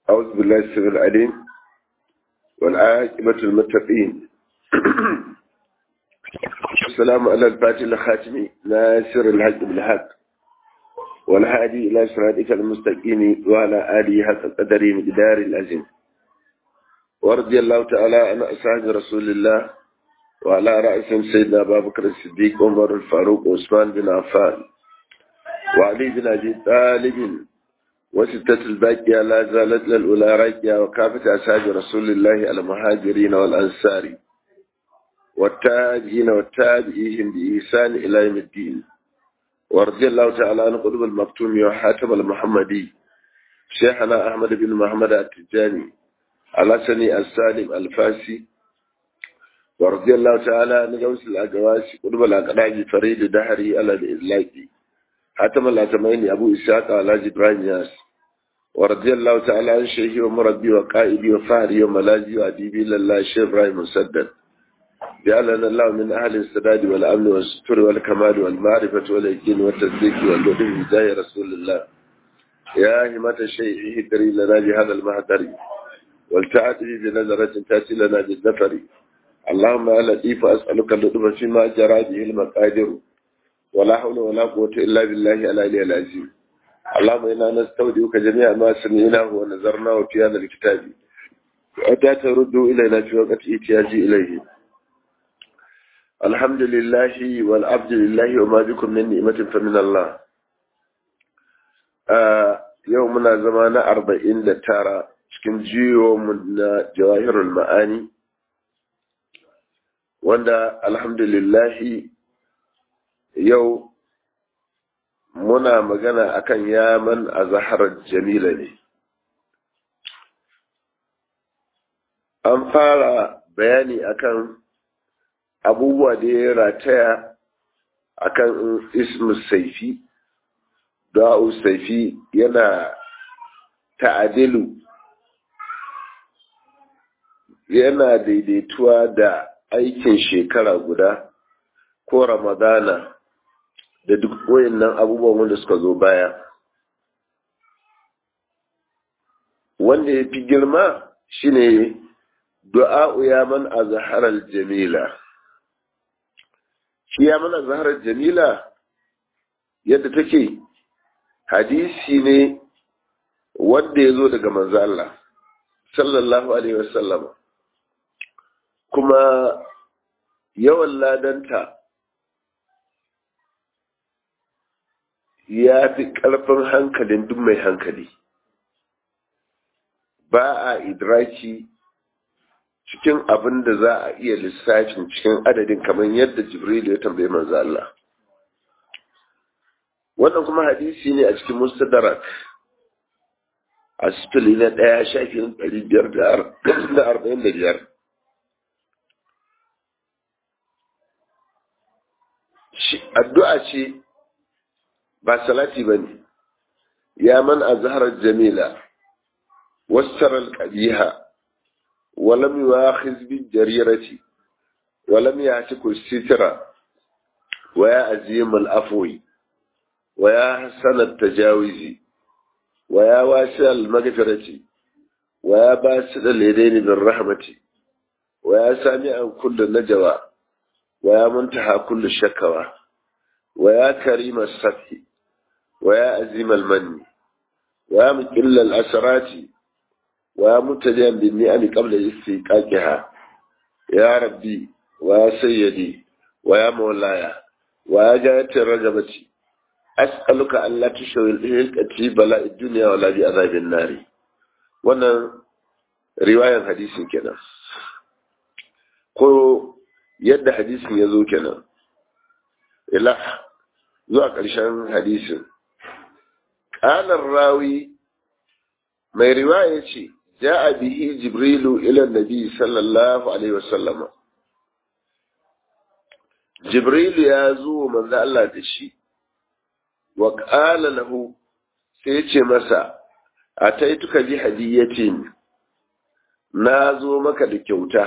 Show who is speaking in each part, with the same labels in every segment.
Speaker 1: أعوذ بالله السميع العليم والعاقبة المتقين السلام على الفاتح الخاتم ناصر الحق بالحق والهادي إلى صراطك المستقيم وعلى آله حق قدره مقدار العظيم ورضي الله تعالى عن أصحاب رسول الله وعلى رأسهم سيدنا أبا بكر الصديق عمر الفاروق وعثمان بن عفان وعلي بن أبي طالب وستة الباقية لا زالت للأولى راكية وكافة أصحاب رسول الله المهاجرين والأنصار والتاجين والتابعين بإحسان إلى يوم الدين ورضي الله تعالى عن قطب المكتوم وحاتم المحمدي شيخنا أحمد بن محمد التجاني على سني السالم الفاسي ورضي الله تعالى عن جوس الأجواس قطب الأقراج فريد دهري على الإزلاقي حاتم الأتمين أبو إسحاق على إبراهيم ياس ورضي الله تعالى عن شيخي ومربي وقائدي وفهري وملاذي وأديبي لله الشيخ إبراهيم مسدد جعلنا الله من أهل السداد والأمن والستر والكمال والمعرفة واليقين والتصديق واللطف بجاه رسول الله يا همة الشيء اهدري لنا بهذا المهدر والتعتبي بنظرة تأتي لنا بالنفر اللهم يا لطيف أسألك اللطف فيما جرى به المقادر ولا حول ولا قوة إلا بالله العلي العظيم اللهم إنا نستودعك جميع ما سمعناه ونظرناه في هذا الكتاب وأتى ترد إلينا في وقت إتياجي إليه الحمد لله والعبد لله وما بكم من نعمة فمن الله يومنا زمان أربعين تارا cikin jiyo na jawahirul ma'ani wanda alhamdulillahi yau muna magana akan yaman a zaharar jamila ne an fara bayani akan abubuwa da ya rataya akan ismu saifi da'u saifi yana ta'adilu yana daidaituwa da aikin shekara guda ko ramadana da duk wayannan abubuwan wanda suka zo baya wanda ya fi girma shine du'a'u ya man azharal jamila shi ya man azharal jamila yadda take hadisi ne wanda ya zo daga manzo Allah sallallahu alaihi wasallam kuma yawan ladanta ya fi ƙarfin hankalin duk mai hankali ba a idraki cikin abin da za a iya lissafin cikin adadin kamar yadda jibril ya tambaye manzo Allah wannan kuma hadisi ne a cikin mustadrak a sifili na ɗaya shafin ɗari biyar da arba'in da biyar addu'a ce ba salati ba ne ya man a zaharar jamila wassar alƙabiha walam yi wa hizbin jarirati walam ya ci sitira wa ya azim al'afoyi wa ya hasanar tajawizi wa ya wasi al-magfirati wa ya ba su da ledaini bin rahmati wa ya sami an kullum najawa wa ya muntaha kullu shakawa wa ya karima safi ويا عزيم المن ويا مقل الأسرات ويا متديا بالنعم قبل استيقاقها يا ربي ويا سيدي ويا مولاي ويا جاية الرجبة أسألك أن لا تشوي الإهلك في بلاء الدنيا ولا بعذاب النار وانا رواية حديث كنا ko yadda hadisin ya zo kenan ila zuwa ƙarshen hadisin ƙalar rawi mai riwaya ce ja'a bihi jibrilu ila nabi sallallahu alaihi wasallama jibrilu ya zo manzo Allah da shi wa qala lahu sai ya ce masa ataituka bi hadiyatin na zo maka da kyauta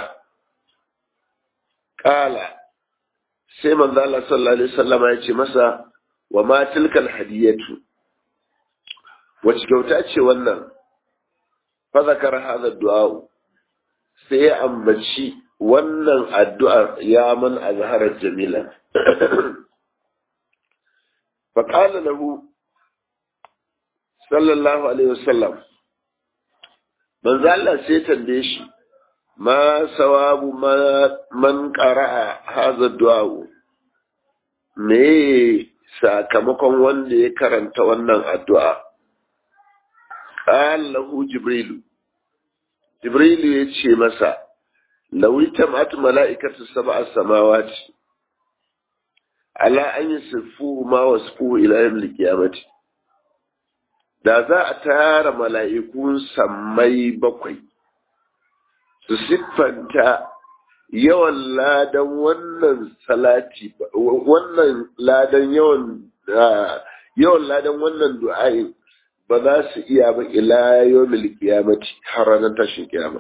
Speaker 1: qala sai manzo Allah sallallahu alaihi wasallama ya ce masa wa ma tilkal hadiyatu wace kyauta ce wannan fa zakar hada du'a sai ya ambaci wannan addu'ar ya man azharar jamila fa qala lahu sallallahu alaihi wasallam manzo Allah sai tambaye shi ma sawabu man qara'a hadha du'a me sakamakon wanda ya karanta wannan addu'a qala lahu jibrilu jibrilu ya ce masa lawita mat mala'ikatu sab'a samawati ala an yasifu ma wasfu ila yawm al-qiyamati da za a tara mala'ikun sammai bakwai su siffanta yawan ladan wannan salati wannan ladan yawan yawan ladan wannan du'a'in ba za su iya ba ila yawmil qiyamati har ranar tashin kiyama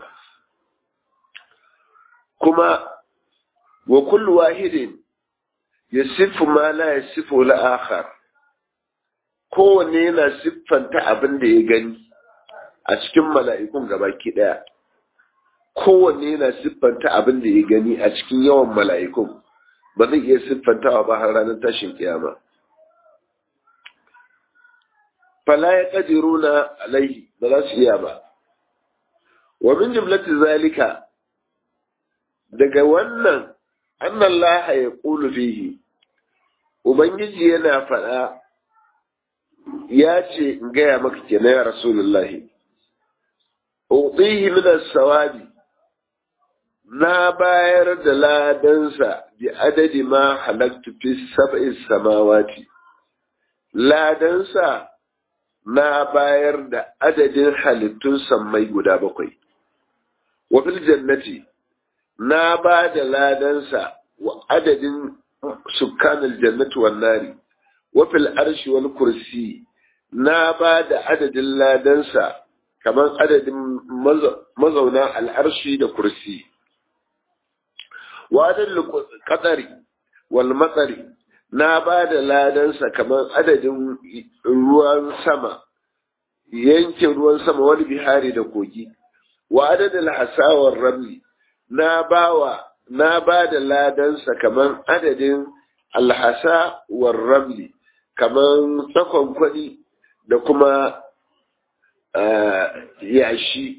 Speaker 1: kuma wa kullu wahidin yasifu ma la yasifu al-akhar kowanne yana siffanta abin da ya gani a cikin mala'ikun gabaki ɗaya. Kowanne yana siffanta abin da ya gani a cikin yawan mala'ikun, ba zai iya siffantawa ba har ranar tashin kiyama. Fala ya ƙadiru na alaihi ba za su iya ba. Wa min jimlati zalika daga wannan annan laha ya ƙulu fihi, Ubangiji yana faɗa ya ce in gaya maka kenan ya rasulullahi utihi min as-sawabi na bayar da ladansa bi adadi ma halaktu fi sab'i samawati ladansa na bayar da adadin halittun sammai guda bakwai wa fil jannati na ba da ladansa wa adadin sukkanil jannati wan nari wafil arshi wal kursi na ba da adadin ladansa kamar adadin mazauna al'arshi da kursi wadar kadari wal matsari na ba da ladansa kamar adadin ruwan sama yankin ruwan sama wani bihari da kogi wa adadin hasawar ramli na bawa na ba da ladansa kamar adadin alhasa war ramli kamar tsakon kwaɗi da kuma yashi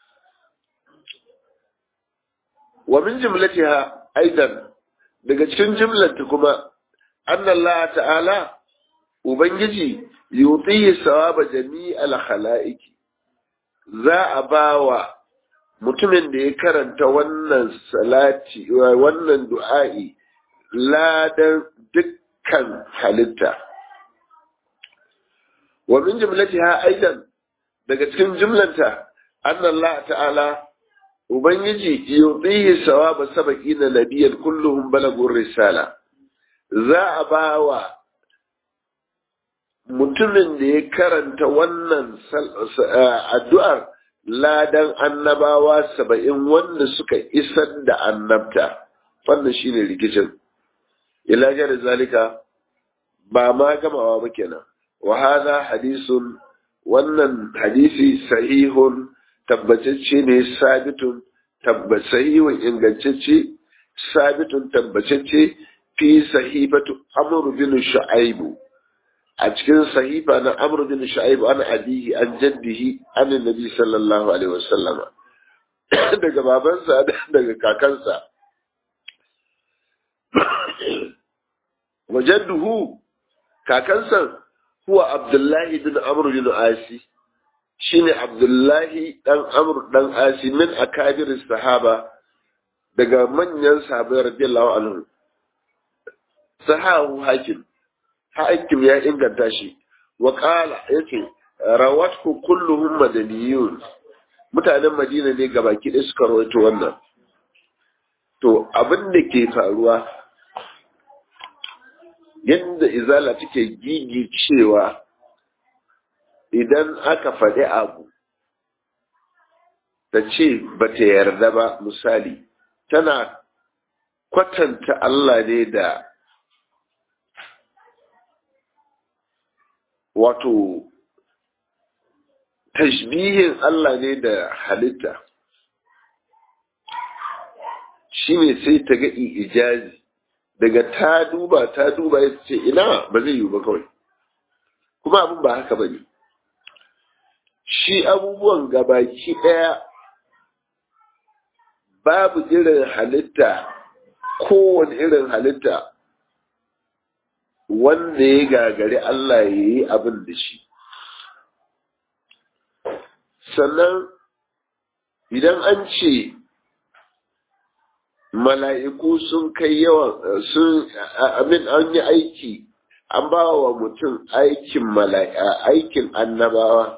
Speaker 1: wa min jimlatiha aidan daga cikin jimlanta kuma annallah ta'ala ubangiji yutihi sawaba jami'al khalaiqi za a bawa mutumin da ya karanta wannan salati wannan du'a'i ladan dukkan halitta wa min jumlatiha aidan daga cikin jumlanta anna Allah ta'ala ubangiji yudihi sawaba sabaqina nabiyyan kulluhum balagur risala za a bawa mutumin da ya karanta wannan addu'ar ladan annabawa saba'in wanda suka isar da annabta wannan shine rikicin ilajar zalika ba ma gamawa ba kenan wa hadha hadisun wannan hadisi sahihun tabbatacce ne sabitun tabbasahihun ingantacce sabitun tabbatacce fi sahifatu amr bin shu'aibu a cikin sahifa na amr bin shu'aibu an abihi an jaddihi an nabi sallallahu alaihi wasallam daga babansa daga kakansa wajadduhu kakansa huwa abdullahi bin amr bin asi shine abdullahi dan amr dan asi min akabir sahaba daga manyan sahabbai radiyallahu anhu sahahu hakim hakim ya inganta shi wa qala yace rawatku kulluhum madaniyun mutanen madina ne gabaki ɗaya suka rawaito wannan to abin da ke faruwa yadda izala take gigi cewa idan aka faɗi abu ta ce ba ta yarda ba misali tana kwatanta Allah ne da wato tashbihin Allah ne da halitta shi ne sai ta ga ijazi daga ta duba ta duba ya ce ina ba zai yiwu ba kawai kuma abin ba haka ba ne shi abubuwan gabaki ɗaya babu irin halitta kowane irin halitta wanda ya gagari Allah ya yi abin da shi sannan idan an ce mala'iku sun kai yawan sun amin an yi aiki an ba wa mutum aikin mala'ika aikin annabawa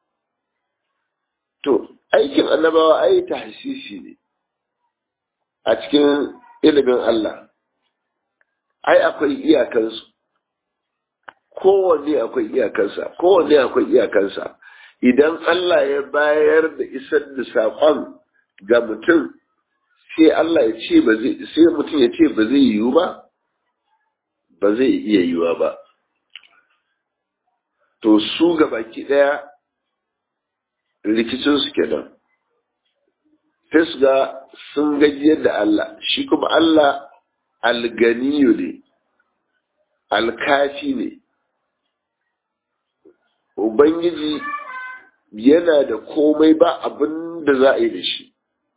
Speaker 1: to aikin annabawa ai tahsisi ne a cikin ilimin Allah ai akwai iyakansu kowanne akwai iyakansa kowanne akwai iyakansa idan Allah ya bayar da isar da saƙon ga mutum sai Allah ya ce ba zai sai mutum ya ce ba zai yiwu ba ba zai iya yiwa ba to su ga baki ɗaya rikicin su kenan sai su ga sun gajiyar da Allah shi kuma Allah alganiyu ne alkafi ne Ubangiji yana da komai ba abin da za a yi da shi.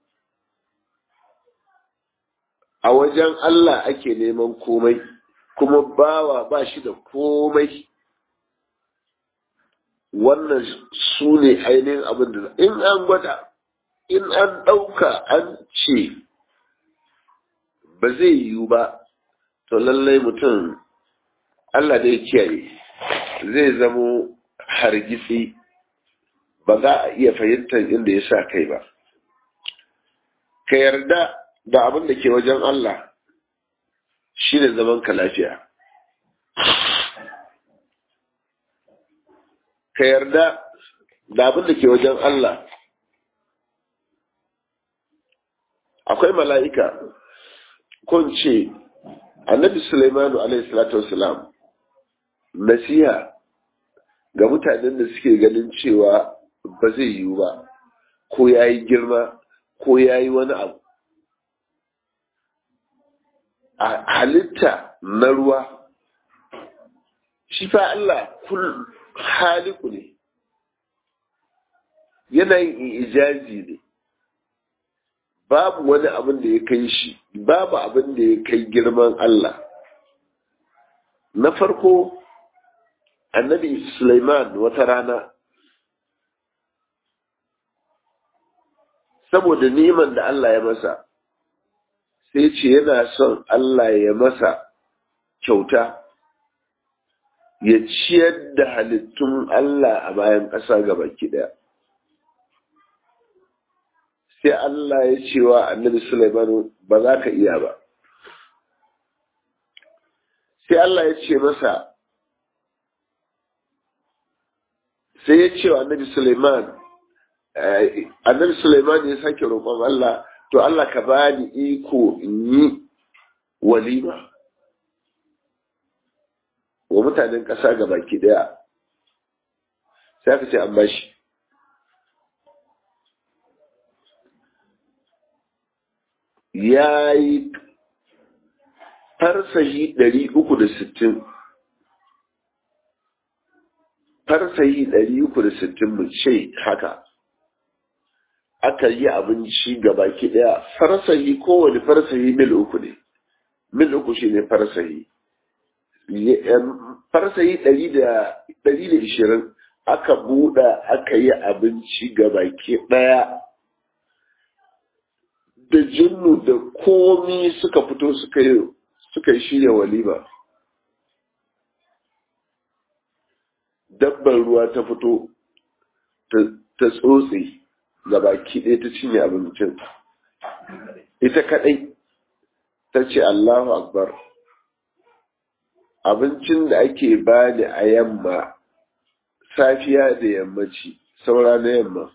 Speaker 1: A wajen Allah ake neman komai, kuma bawa ba shi da komai. Wannan su ne ainihin abin da in an gwada, in an ɗauka an ce ba zai yiwu ba, to lallai mutum Allah da ya kiyaye zai zamo hargitsi ba za a iya fahimtar inda ya sa kai ba. Ka yarda da abin da ke wajen Allah shi ne zaman ka lafiya. Ka yarda da abin da ke wajen Allah akwai mala'ika kun ce annabi Sulaimanu alaihi salatu wasalam nasiha ga mutanen da suke ganin cewa ba zai yiwu ba ko ya yi girma ko ya yi wani abu a halitta na ruwa shi fa Allah kul haliku ne yanayin ijazi ne babu wani abin da ya kai shi babu abin da ya kai girman Allah na farko annabi Sulaiman wata rana saboda neman da Allah ya masa sai ce yana son Allah ya masa kyauta ya ciyar da halittun Allah a bayan ƙasa gaba ɗaya. sai Allah ya ce wa annabi Sulaiman ba za ka iya ba sai Allah ya ce masa sai ya ce wa annabi Sulaiman annabi Sulaiman ya sake roƙon Allah to Allah ka bani iko in yi walima wa mutanen ƙasa ga baki ɗaya sai aka ce an bashi ya yi farsahi ɗari uku da sittin farsahi ɗari uku da sittin mu ce haka aka yi abinci ga baki ɗaya farsahi kowane farsahi mil uku ne mil uku shi ne farsahi farsahi ɗari da ishirin aka buɗa aka yi abinci ga baki ɗaya da jinnu da komi suka fito suka yi suka yi shirya walima dabbar ruwa ta fito ta tsotse ga baki ɗaya ta cinye abincin ita kaɗai ta ce Allahu Akbar abincin da ake bani a yamma safiya da yammaci saura na yamma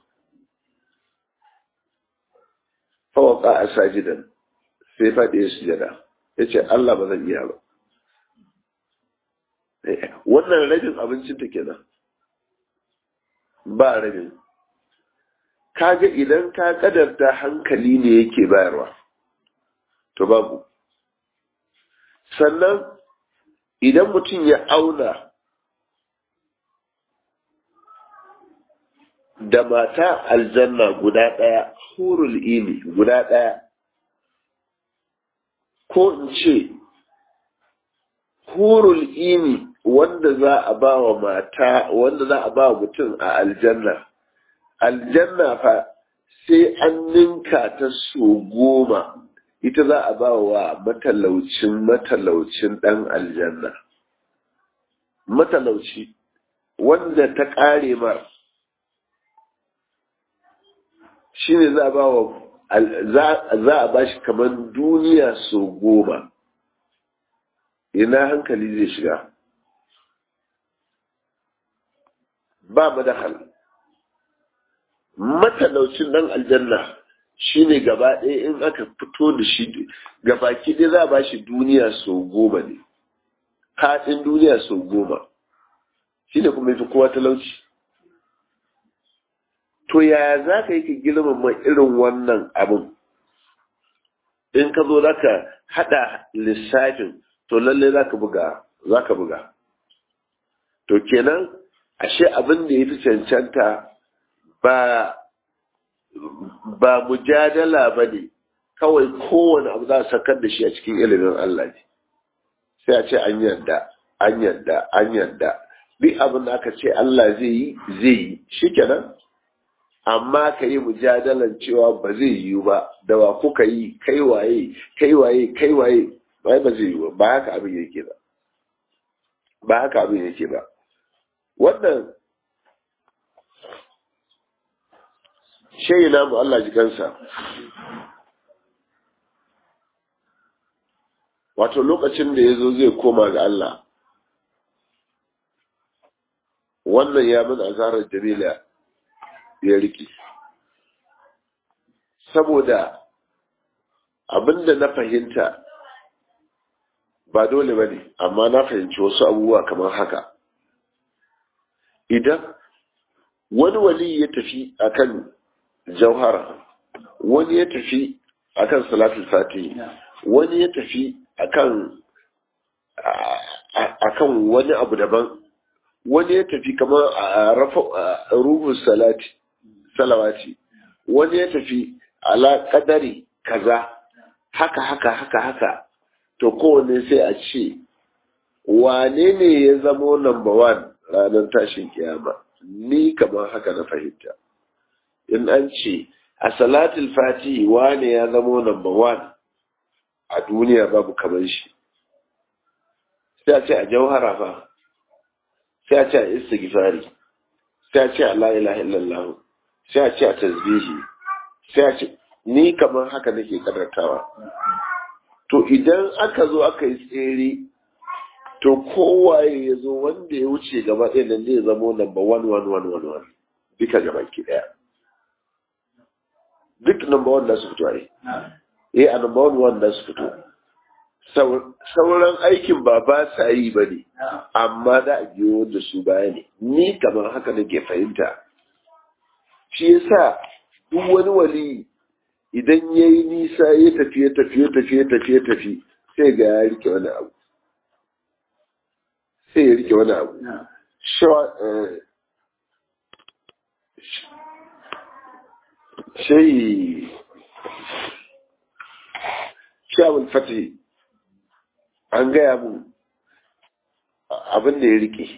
Speaker 1: fawaka a sajidan sai faɗi ya sujada ya ce Allah ba zan iya ba wannan rajin abincin ta kenan ba rabin kaga idan ka kadarta hankali ne yake bayarwa to babu sannan idan mutum ya auna da mata aljanna guda ɗaya hurul ini guda ɗaya ko in ce hurul ini wanda za a ba wa mata wanda za a ba wa mutum a aljanna aljanna fa sai an ninka ta so goma ita za a ba wa matalaucin matalaucin ɗan aljanna matalauci wanda ta ƙare mar shi ne za a ba wa za a ba shi kamar duniya so goma ina hankali zai shiga ba madahal matalaucin dan aljanna shine gaba ɗaya in aka fito da shi gabaki ɗaya za a ba shi duniya so goma ne haɗin duniya so goma shi ne kuma yafi kowa talauci to yaya za ka yi ka girmama irin wannan abin in ka zo za ka haɗa lissafin to lallai za ka buga za ka buga to kenan ashe abin da ya fi cancanta ba ba mujadala ba ne kawai kowane abu za a sakar da shi a cikin ilimin Allah ne sai a ce an yarda an yarda an yarda duk abin da aka ce Allah zai yi zai yi shikenan amma ka yi mujadalan cewa ba zai yiwu ba da wa kuka yi kai waye kai waye kai waye bai ba zai yiwu ba haka abin yake ba ba haka abin yake ba wannan shayi namu Allah ji kansa wato lokacin da ya zo zai koma ga Allah wannan ya min azarar jamila ya riki saboda abinda na fahimta ba dole ba ne amma na fahimci wasu abubuwa kamar haka idan wani wali ya tafi akan jauhara wani ya tafi akan salatul fati wani ya tafi akan akan wani abu daban wani ya tafi kamar a rafa ruhun salati salawati wani ya tafi ala kadari kaza haka haka haka haka to kowane sai a ce wane ne ya zamo number one ranar tashin kiyama ni kamar haka na fahimta in an ce a salatul fatihi wane ya zamo number one a duniya babu kamar shi sai a ce a jauhara fa sai a ce a istighfari sai a ce a la ilaha illallah sai a ce a tasbihi sai a ce ni kamar haka nake karantawa to idan aka zo aka yi tsere to kowaye ya zo wanda ya wuce gaba ɗaya nan zai zamo number one one one one one duka gaba ki ɗaya duk number one da su fito ai eh a number one one da su fito sauran aikin ba ba sa yi ba ne amma za a biyo da su baya ne ni kamar haka nake fahimta shi yasa duk wani wali idan ya yi nisa ya tafi ya tafi ya tafi ya tafi ya tafi sai ga ya rike wani abu sai ya rike wani abu shayi shawul fatih an gaya mu abin da ya rike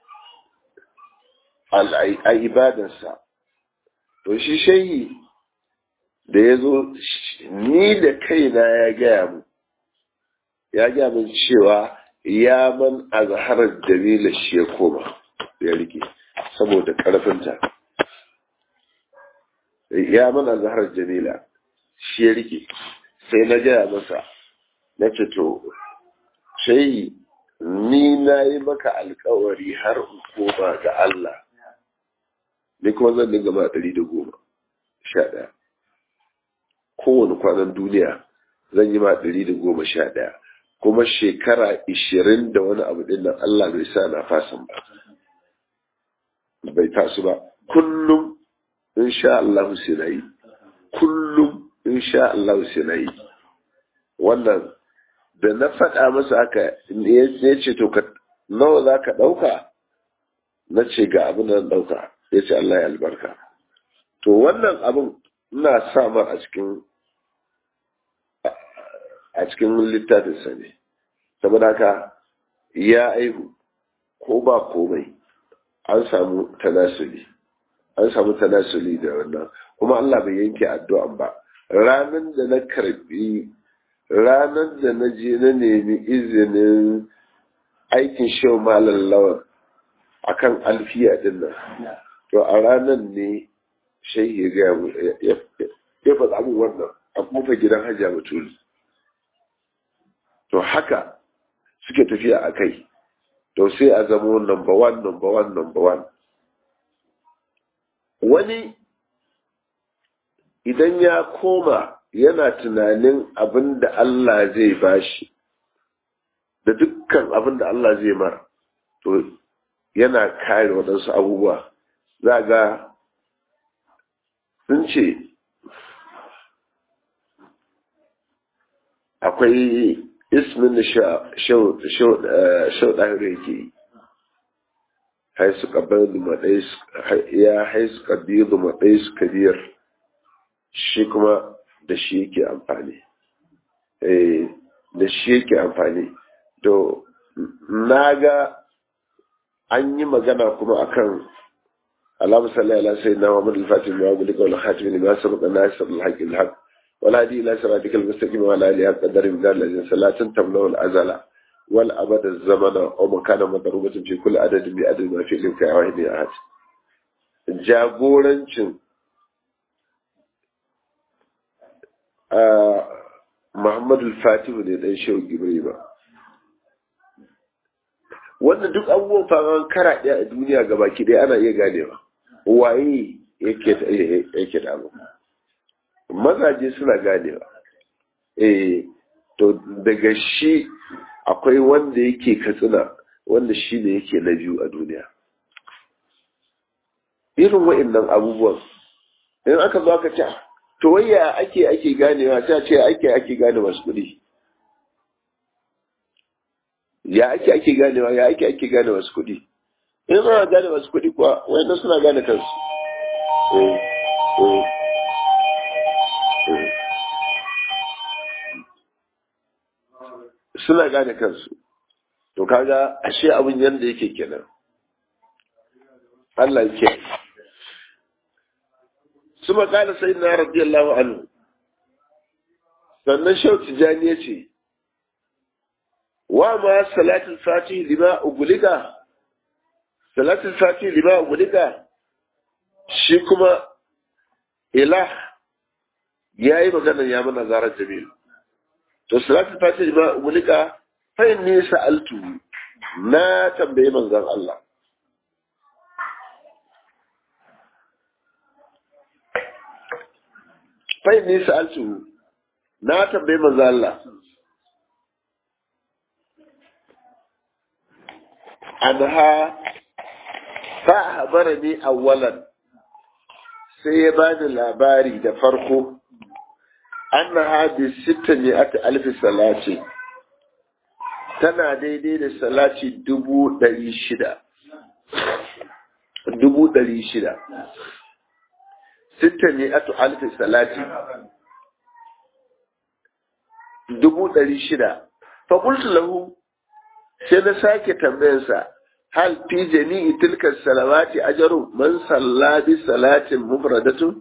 Speaker 1: a ibadarsa to shi shayi da ya zo ni da kaina ya gaya mu ya gaya min cewa ya man azharar dalila shi ya koma ya rike saboda ƙarfinta ya man azharar jamila shi ya rike sai na gaya masa na ce to sai ni na yi maka alkawari har in koma ga Allah ni kuma zan dinga ma ɗari da goma sha ɗaya kowane kwanan duniya zan yi ma ɗari da goma sha ɗaya kuma shekara ishirin da wani abu ɗin nan Allah bai sa na fasan ba bai tasu ba kullum insha Allah sai na yi kullum insha Allah sai na yi wannan da na faɗa masa haka ya ce to ka nawa za ka ɗauka na ce ga abin da ɗauka ya ce Allah ya albarka to wannan abin ina sa mar a cikin a cikin littafinsa ne saboda haka ya aihu ko ba komai an samu tanasuli an samu tanasuli da wannan kuma Allah bai yanke addu'an ba ranar da na karbi ranar da na je na nemi izinin aikin shehu malam lawan akan alfiya din nan to a ranar ne shehi ya ya faɗa min wannan a kofa gidan hajiya batuli to haka suke tafiya a kai to sai a zama number one number one number one wani idan ya koma yana tunanin abin da Allah zai bashi da dukkan abin da Allah zai mara to yana kare waɗansu abubuwa za ga sun ce akwai ismin da shau ɗahiri yake yi haisu ƙabar ya haisu ƙabiru maɗai su kabiyar shi kuma da shi yake amfani da shi yake amfani to na ga an yi magana kuma akan alamu sallallahu alaihi wasallam wa mudal fatim wa gulika wal khatim lima sabaqa nasir al haqq al haqq ولا هدي إلى صراطك المستقيم ولا آله قدر من ذلك الذين صلاة تمنع الأزل والأبد الزمن ومكان مضروبة في كل عدد بعدد ما في إلمك واحد أحد jagorancin Muhammadu Fatihu ne dan Shehu Gibri ba. Wannan duk abubuwan faman kara ɗaya a duniya gabaki ɗaya ana iya ganewa. Waye yake da abu. mazaje suna ganewa eh to daga shi akwai wanda yake katsina wanda shi ne yake na biyu a duniya irin wa'annan abubuwan in aka zo aka ce to waya ake ake ganewa ta ce ake ake gane masu kuɗi ya ake ake ganewa ya ake ake gane masu kuɗi in ana gane masu kuɗi kuwa wayannan suna gane kansu eh eh suna gane kansu to kaga ashe abin yadda yake kenan Allah yake su makala sai na radiyallahu anhu sannan shau tijani ya ce wa ma salatul fatih lima ugulika salatul fatih lima ugulika shi kuma ilah ya yi magana ya mana zarar jamilu to salatul fatih ba mulika fa inni sa'altu na tambaye manzon Allah fa inni sa'altu na tambaye manzon Allah anha fa habarani awwalan sai ya bani labari da farko annaha bi sittami'ati alfi salati tana daidai da salati dubu ɗari shida dubu ɗari shida sittami'atu alfi salati dubu ɗari shida fa qultu lahu sai na sake tambayarsa hal fi jami'i tilka salawati ajru man salla bi salatin mufradatun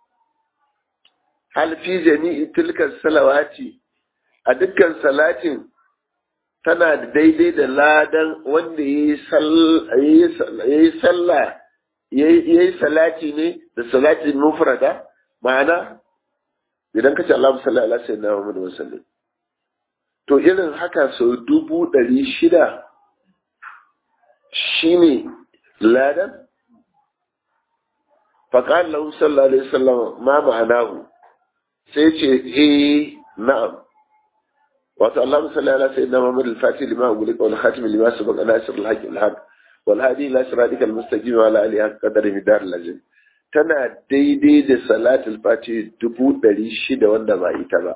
Speaker 1: hal fi jami'i tilka salawati a dukkan salatin tana da daidai da ladan wanda ya yi sallah ya yi salati ne da salatin mufrada ma'ana idan ka ce Allah salli ala sayyidina Muhammad wa sallam to irin haka sau dubu ɗari shida shine ladan faƙan lahu sallallahu alaihi wasallam ma ma'anahu sai ce eh na'am wato Allah salli ala sayyidina Muhammad al-Fatih lima ugulika wal khatim lima sabaq nasir al-haqq al-haq wal hadi ila siratikal mustaqim wa ala alihi qadar midar lazim tana daidai da salatul fati dubu ɗari shida wanda ba ita ba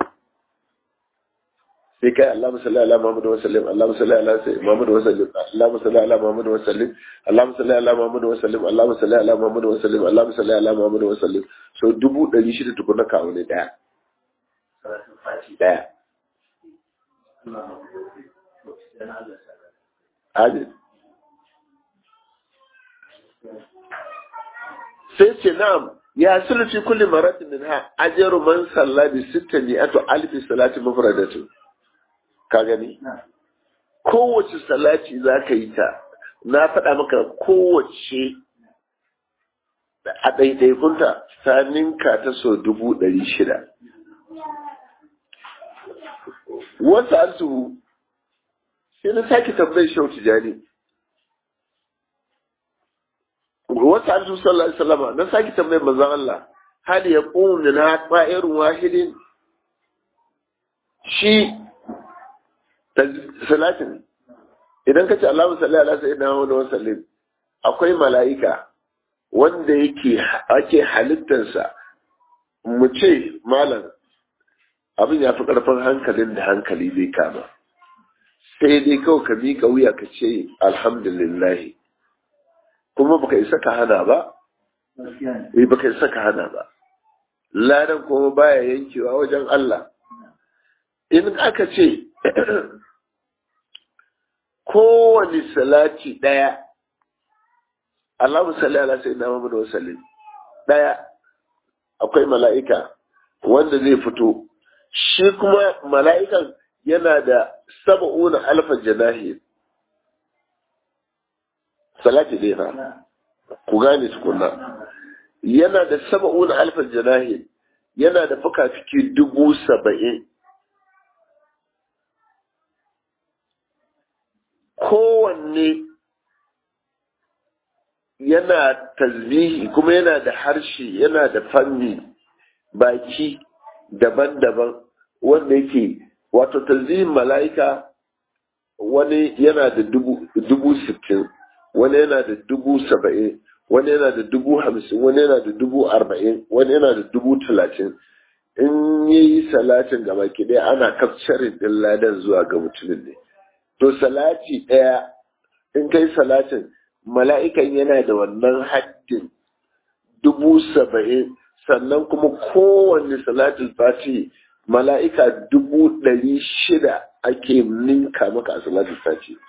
Speaker 1: sai kai Allahumma salli ala Muhammad wa sallim Allahumma salli ala Muhammad wa sallim Allahumma salli ala Muhammad wa sallim Allahumma salli ala Muhammad wa sallim Allahumma salli ala Muhammad wa sallim Allahumma salli ala Muhammad wa sallim so dubu ɗari shida tukuna kawo ne daya daya Amin. sai ce na'am ya sulufi kulli maratin min ha ajaru man salla bi sitta mi'atu alfi salati mufradatu ka gani kowace salati za ka yi ta na faɗa maka kowace a ɗaiɗaikunta ta ninka ta so dubu ɗari shida wasu altuhu sai na sake tambayar shau tijani wasu altuhu sallallahu alaihi wasallama na sake tambayar manzon Allah hal ya ƙun min ha ƙwa'irun wahidin shi salatin idan ka ce Allahu salli ala sayyidina Muhammad wa sallim akwai mala'ika wanda yake ake halittarsa mu ce malam abin ya fi ƙarfin hankalin da hankali zai kama sai dai kawai ka miƙa wuya ka ce alhamdulillah kuma baka isa ka hana ba eh baka isa ka hana ba ladan kuma baya yankewa wajen Allah in aka ce kowane salati ɗaya Allahu salli ala sayyidina Muhammad wa sallim ɗaya akwai mala'ika wanda zai fito shi kuma mala'ikan yana da saba'una alfa janahi salati dai fa ku gane tukunna yana da saba'una alfa janahi yana da fuka-fiki dubu saba'in kowanne yana tasbihi kuma yana da harshe yana da fanni baki daban-daban wanda yake wato tasbihin mala'ika wani yana da dubu sittin wani yana da dubu saba'in wani yana da dubu hamsin wani yana da dubu arba'in wani yana da dubu talatin in yi salatin gaba ɗaya ana kafcarin ɗin ladan zuwa ga mutumin ne to salati ɗaya in kai salatin mala'ikan yana da wannan haddin dubu saba'in sannan kuma kowanne salatin fati mala'ika dubu ɗari shida ake ninka maka a salatin fati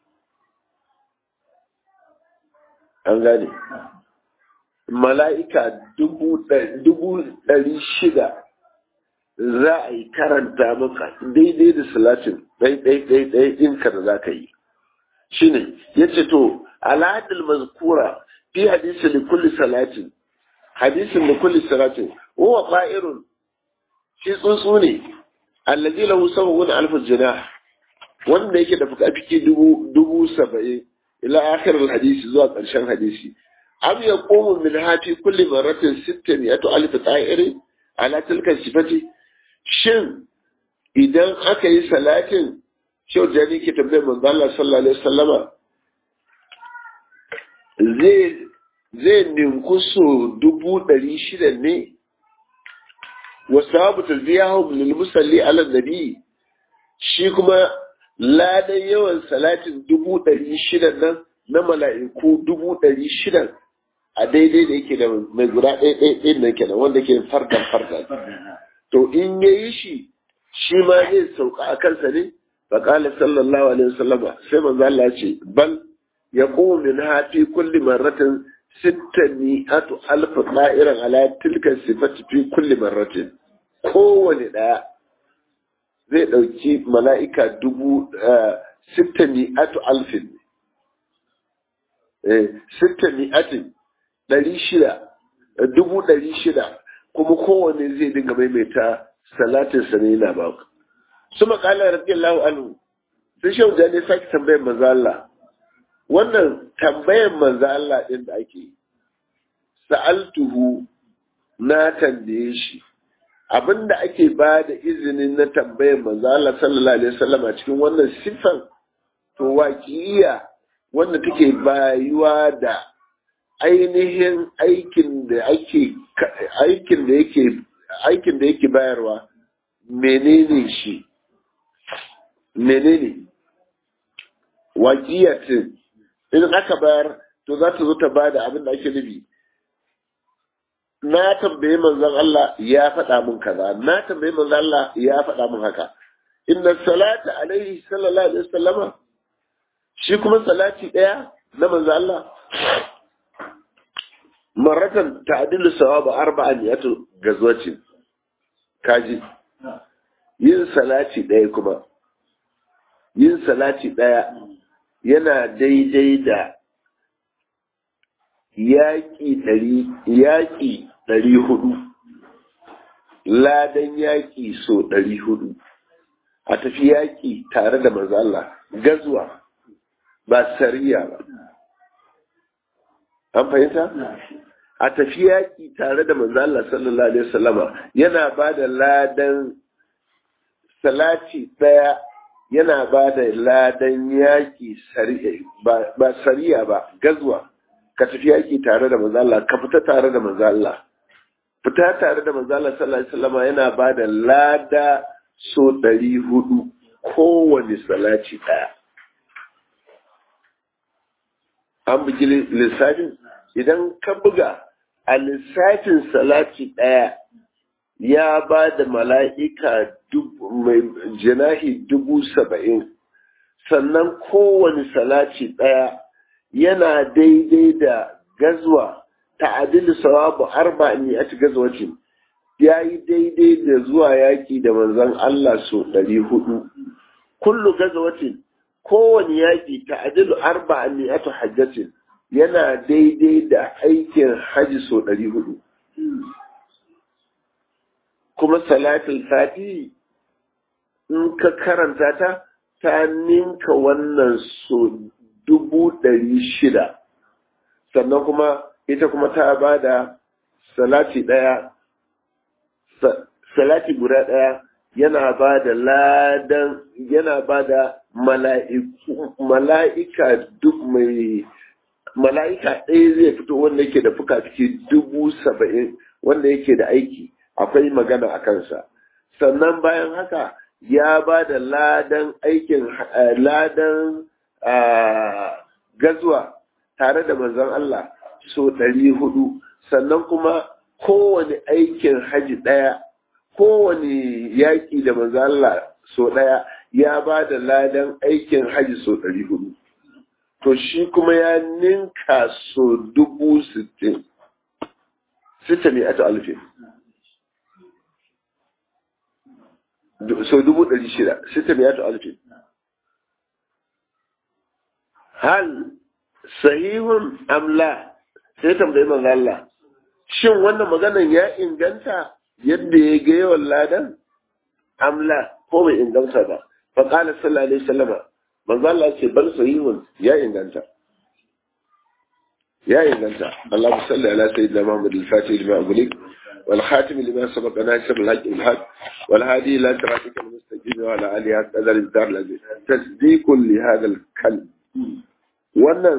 Speaker 1: an gane mala'ika dubu ɗari shida za a yi karanta maka daidai da salatin ɗai-ɗai-ɗai ɗinka da za ka yi shi ne ya ce to al'adul mazkura fi hadisi da kulli salatin hadisin da kulli salatin huwa fa'irun shi tsuntsu ne allazi lahu sab'un alf jinah wanda yake da fuka-fiki dubu dubu saba'in ila akhir hadisi zuwa ƙarshen hadisi am yaqumu min hati kulli marratin sittin yatu alf ta'irin ala tilka sifati shin idan aka yi salatin shau jani ke tambayar manzo Allah sallallahu alaihi wasallama zai zai ninku so dubu ɗari shida ne wa sababu talbiyahum lil musalli ala nabi shi kuma ladan yawan salatin dubu ɗari shida nan na mala'iku dubu ɗari shida a daidai da yake da mai guda ɗaya ɗaya ɗaya nan kenan wanda ke fardan fardan to in ya yi shi shi ma zai sauka a kansa ne faƙala sallallahu alaihi wasallama sai manzo Allah ce bal yaqumu min hafi kulli marratin sittani atu alf da'iran ala tilka sifati fi kulli marratin kowane ɗaya zai ɗauki mala'ika dubu sittani atu alfin sittani atin ɗari shida dubu ɗari shida kuma kowane zai dinga maimaita salatin sa ne yana ba ku su makala radiyallahu anhu sai shehu da ne sake tambayar manzo Allah wannan tambayar manzo Allah din da ake sa'altuhu na tambaye shi abinda ake ba da izinin na tambayar manzo Allah sallallahu alaihi wasallam a cikin wannan sifan to waqiya wanda take bayuwa da ainihin aikin da ake aikin da yake aikin da yake bayarwa menene shi menene waƙiyatin idan aka bayar to za ta zo ta bada abin da ake nufi na tambaye manzon Allah ya faɗa min kaza na tambaye manzon Allah ya faɗa min haka inna salata alaihi sallallahu alaihi wasallama shi kuma salati ɗaya na manzon Allah maratan ta'dilu sawaba arba'an yatu gazwatin kaji yin salati ɗaya kuma yin salati ɗaya yana daidai da yaƙi ɗari yaƙi ɗari hudu ladan yaƙi so ɗari hudu a tafi yaƙi tare da manzo Allah gazuwa ba sariya ba an fahimta a tafi yaƙi tare da manzo Allah sallallahu alaihi wasallama yana ba da ladan salati ɗaya yana ba da ladan yaƙi ba sariya ba gazuwa ka tafi yaƙi tare da manzo Allah ka fita tare da manzo Allah fita tare da manzo Allah sallallahu alaihi wasallama yana ba da lada so ɗari hudu kowane salati ɗaya an bugi lissafin idan ka buga a lissafin salati ɗaya ya ba da mala'ika mai janahi dubu saba'in sannan kowane salati ɗaya yana daidai da gazwa ta'adil sawabu arba'in a ci gazwacin ya yi daidai da zuwa yaƙi da manzon Allah so ɗari hudu kullu gazwacin kowane yaƙi ta'adilu arba'in a hajjatin yana daidai da aikin haji so ɗari hudu. Kuma salatul fati in ka karanta ta, ta ninka wannan so dubu ɗari shida. Sannan kuma ita kuma ta ba da salati ɗaya, salati guda ɗaya yana ba da ladan, yana ba da mala'ika duk mai mala'ika ɗaya zai fito wanda yake da fuka-fuki dubu saba'in wanda yake da aiki akwai magana a kansa sannan bayan haka ya ba da ladan aikin ladan gazuwa tare da manzon Allah so ɗari hudu sannan kuma kowane aikin haji ɗaya kowane yaƙi da manzon Allah so ɗaya ya ba da ladan aikin haji so ɗari hudu to shi kuma ya ninka so dubu sittin sita ne ata alfin so dubu ɗari shida sita ne ata alfin hal sahihun amla sai tambayi manzo Allah shin wannan maganan ya inganta yadda ya ga yawan ladan amla ko bai inganta ba fa qala sallallahu alaihi wasallama manzo Allah ce bal sahihun ya inganta ya inganta Allahu salli ala sayyidina Muhammad al-Fatih lima ughliq wal khatim lima sabaqa nasir al-haqq bil haqq wal hadi ila siratika al-mustaqim wa ala alihi qadar al-dar al-aziz tasdiqun li hadha al-kalim wannan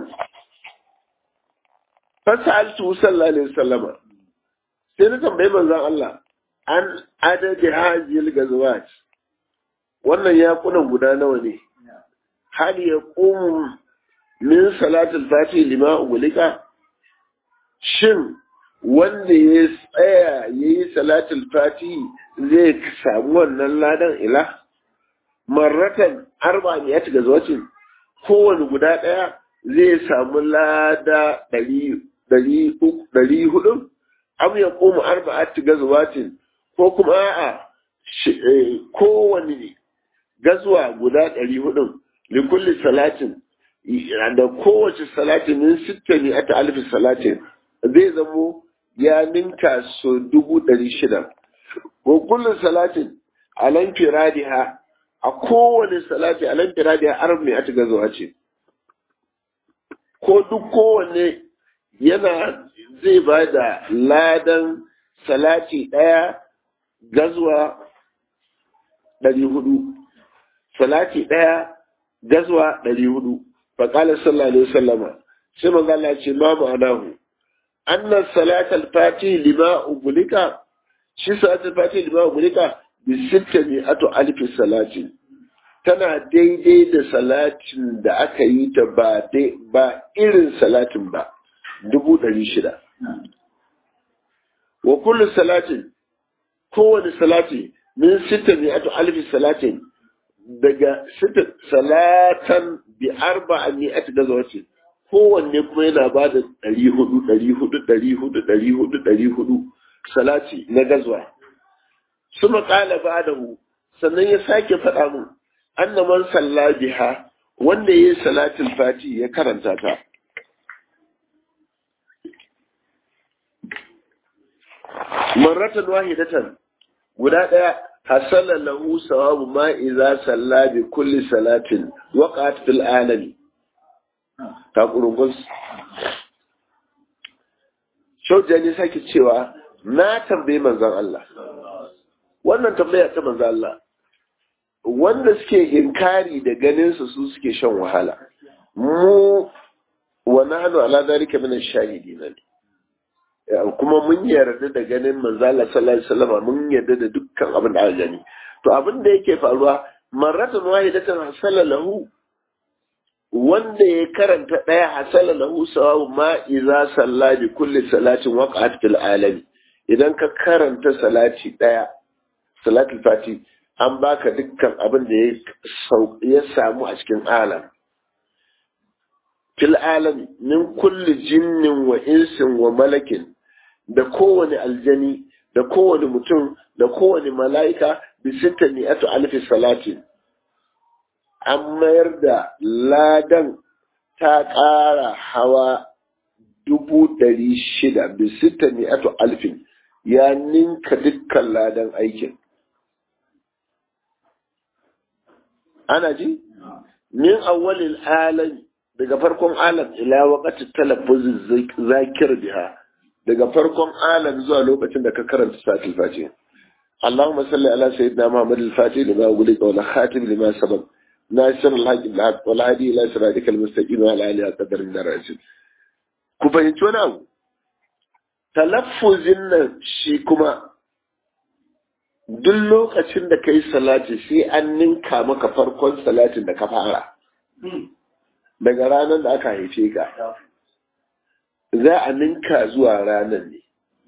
Speaker 1: fasaltu sallallahu alaihi wasallama sai na tambayi manzon Allah an adadi hajil gazwat wannan ya kuna guda nawa ne hal ya ƙun min salatul fati lima ugulika shin wanda ya tsaya ya yi salatul fati zai samu wannan ladan ila marratan arba ne ya ci gazawacin kowane guda ɗaya zai samu lada ɗari hudu am ya ƙoma arba'at gazawacin ko kuma a kowane gazuwa guda ɗari hudun likulli salatin da kowace salatin min sitta ne ata alfi salatin zai zamo ya ninka so dubu ɗari shida wa kullum salatin alan firadiha a kowane salati alan firadiha arab ne ata gazuwa ce ko duk kowanne yana zai ba da ladan salati ɗaya gazuwa ɗari hudu salati ɗaya gazuwa ɗari hudu fa qala sallallahu alaihi wasallama sai manzo Allah ya ce ma ma'anahu anna salatal fati lima ubulika shi salatul fati lima ubulika bi sittati atu alfi salatin tana daidai da salatin da aka yi ta ba ba irin salatin ba dubu ɗari shida wa kullu salatin kowane salati min sita ne atu alfi salatin daga sita salatan bi arba ne ati gazawace kowanne kuma yana ba da ɗari hudu ɗari hudu ɗari hudu ɗari hudu ɗari hudu salati na gazwa suma ƙala ba da hu sannan ya sake faɗa mun anna man salla biha wanda yayi salatul fati ya karanta ta marratan wahidatan guda daya hasala lahu sawabu ma idza salla bi kulli salatin waqat fil alami ta kurungus shaujani sake cewa na tambaye manzon Allah wannan tambaya ta manzon Allah wanda suke inkari da ganinsa su suke shan wahala mu wa nahnu ala dhalika min ash-shahidin kuma mun yarda da ganin manzo Allah sallallahu alaihi wasallam mun yarda da dukkan abin da aka gani to abin da yake faruwa marratan wahidatan hasala lahu wanda ya karanta daya hasala lahu sawabu ma idza salla bi kulli salatin waqa'at fil alami idan ka karanta salati daya salatul fati an baka dukkan abin da ya samu a cikin alam fil alami min kulli jinnin wa insin wa malakin da kowane aljani da kowane mutum da kowane mala'ika bi sittani atu alfi salatin an mayar da ladan ta ƙara hawa dubu ɗari shida bi sittani atu alfin ya ninka dukkan ladan aikin ana ji min awwalil alam daga farkon alam ila waqati talaffuz zakir biha daga farkon alam zuwa lokacin da ka karanta satil fati اللهم صل على سيدنا محمد الفاتح لما أغلق والخاتم لما سبق ناصر الحق بالحق والهادي إلى صراطك المستقيم وعلى آله قدر الدرجة ku fahimci wani abu talaffuzin nan shi kuma duk lokacin da ka yi salati sai an ninka maka farkon salatin da ka fara daga ranar da aka haife ka za a ninka zuwa ranar ne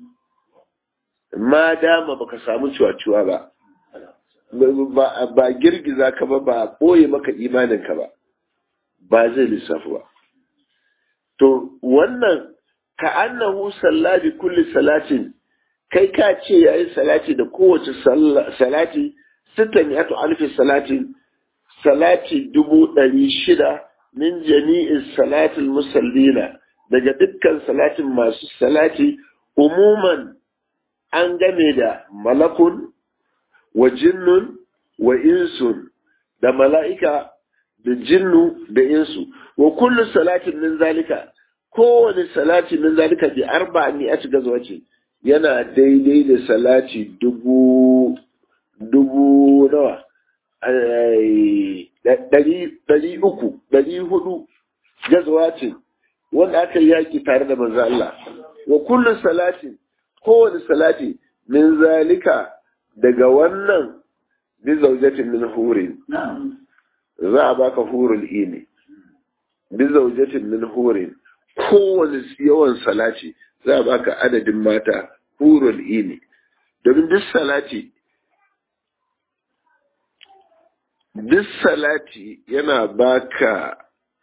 Speaker 1: ma dama baka samu ciwa-ciwa ba ba girgiza ka ba ba ɓoye maka imaninka ba ba zai lissafi ba to wannan ka annahu salla bi kulli salatin kai ka ce yayi salati da kowace salati sittan ya alfi salatin salati dubu ɗari shida min jami'in salatin musallina daga dukkan salatin masu salati umuman an game da malakun wa jinnun wa insun da mala'ika da jinnu da insu wa kullu salatin min zalika kowane salati min zalika bi arba ni a cikin zuwa ce yana daidai da salati dubu dubu nawa ɗari uku ɗari hudu gazawa ce wanda aka yi yaƙi tare da manzo Allah wa kullu salatin kowane salati min zalika daga wannan bi zaujatin min hurin za a baka hurul ini bi zaujatin min hurin kowane yawan salati za a baka adadin mata hurul ini domin duk salati duk salati yana baka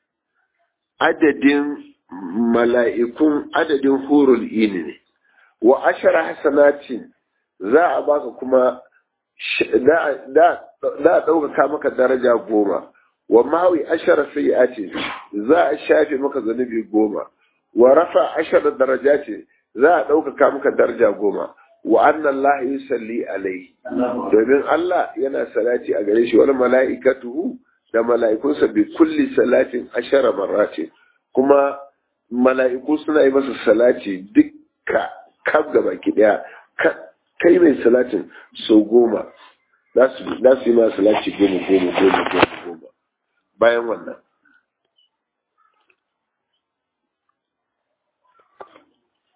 Speaker 1: adadin mala'ikun adadin hurul ini ne wa ashara hasanatin za a baka kuma da a ɗaukaka maka daraja goma wa mawi ashara sayyi'ati za a shafe maka zanubi goma wa rafa ashara darajati za a ɗaukaka maka daraja goma wa anna Allah yusalli alaihi domin Allah yana salati a gare shi wal mala'ikatuhu da mala'ikunsa bi kulli salatin ashara marratin kuma mala'iku suna yi masa salati dukka kaf gaba ki daya kai mai salatin sau goma za su yi ma salati goma goma goma goma goma bayan wannan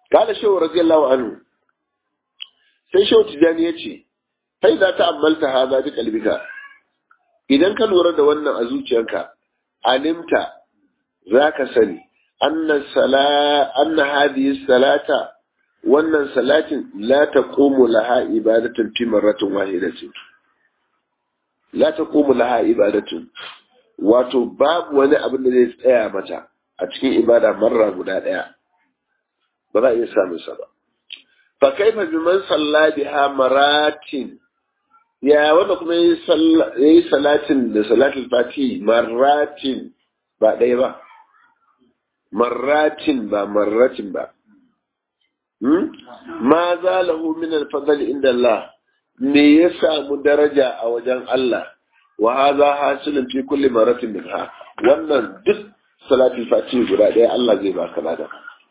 Speaker 1: kala shehu radiyallahu anhu sai shehu tijani ya ce kai za ta ammalta haza bi kalbika idan ka lura da wannan a zuciyarka alimta za ka sani anna sala anna hadhihi salata wannan salatin la taqumu laha ibadatun fi marratin wahidatin la taqumu laha ibadatun wato babu wani abin da zai tsaya mata a cikin ibada marra guda daya ba za a iya samun sa ba fa kaifa biman salla biha maratin ya wanda kuma yayi salatin da salatul fati marratin ba ɗaya ba marratin ba marratin ba ma za lahu min alfadl inda Allah me ya samu daraja a wajen Allah wa hadha hasilun fi kulli maratin minha wannan duk salatul fati guda ɗaya Allah zai baka lada